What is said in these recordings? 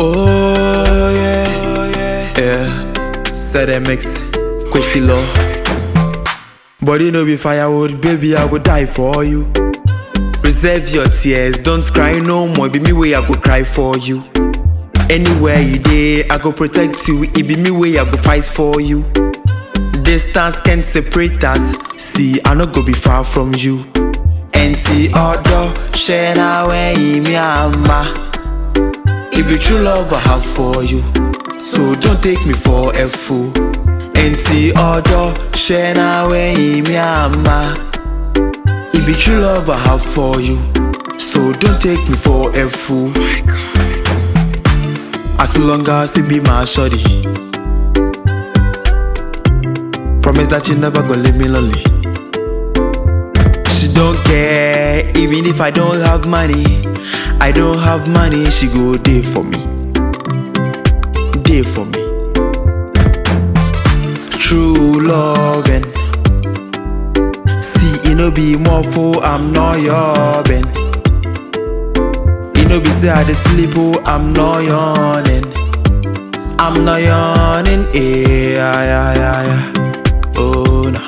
Oh yeah, yeah. Said a mix, Quincy Law. Body no be firewood, baby, I would die for you. Reserve your tears, don't cry no more. Be me way I go cry for you. Anywhere you dey, I go protect you. It be me way I go fight for you. Distance can separate us. See, I no go be far from you. Enti odo, share na when me ama. It be true love I have for you. So don't take me for a fool. Enti odo, share na when me ama. It be true love I have for you. So don't take me for a fool. As long as it be my shorty. Promise that you never gonna leave me lonely. She don't care, even if I don't have money. I don't have money, she go day for me. Day for me. True loving. See, it no be more for I'm not your ben. It no be say I dey sleep, oh, I'm not yawning. I'm not yawning, eh, yeah, yeah, yeah, yeah. Oh, nah.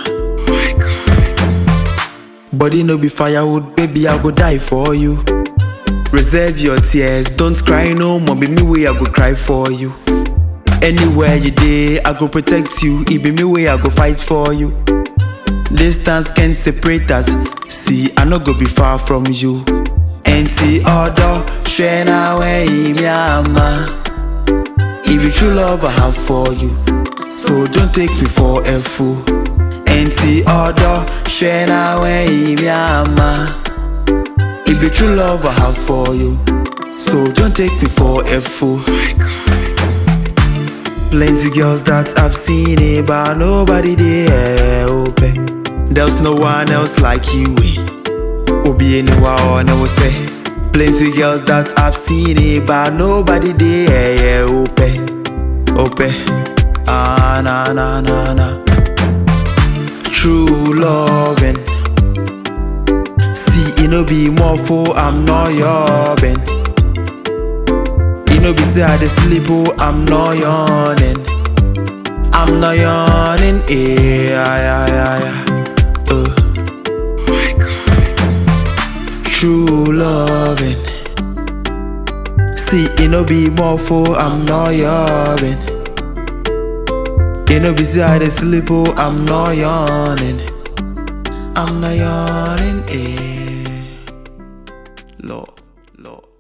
Body no be firewood, baby, I go die for you. Reserve your tears, don't cry no more, be me way I go cry for you. Anywhere you dey, I go protect you, it be me way I go fight for you. Distance can separate us, see, I no go be far from you. And see, other, share na when me ama. If you true love I have for you, so don't take me for a fool. And see, other, share na when me ama. If you true love I have for you, so don't take me for a fool. Plenty girls that I've seen it, but nobody there open. There's no one else like you. eh. Obi anyone I will say. Plenty girls that I've seen it, but nobody there yeah, open. Open. Ah na na na na. True loving. See, it no be more for I'm not your ben. It no be say I dey sleep, oh, I'm not yawning. I'm not yawning, eh, yeah, yeah, yeah, yeah. Uh. True loving. See, it no be more for I'm not your ben. It no be say I dey sleep, oh, I'm not yawning. I'm not yawning, eh. Lord, Lord.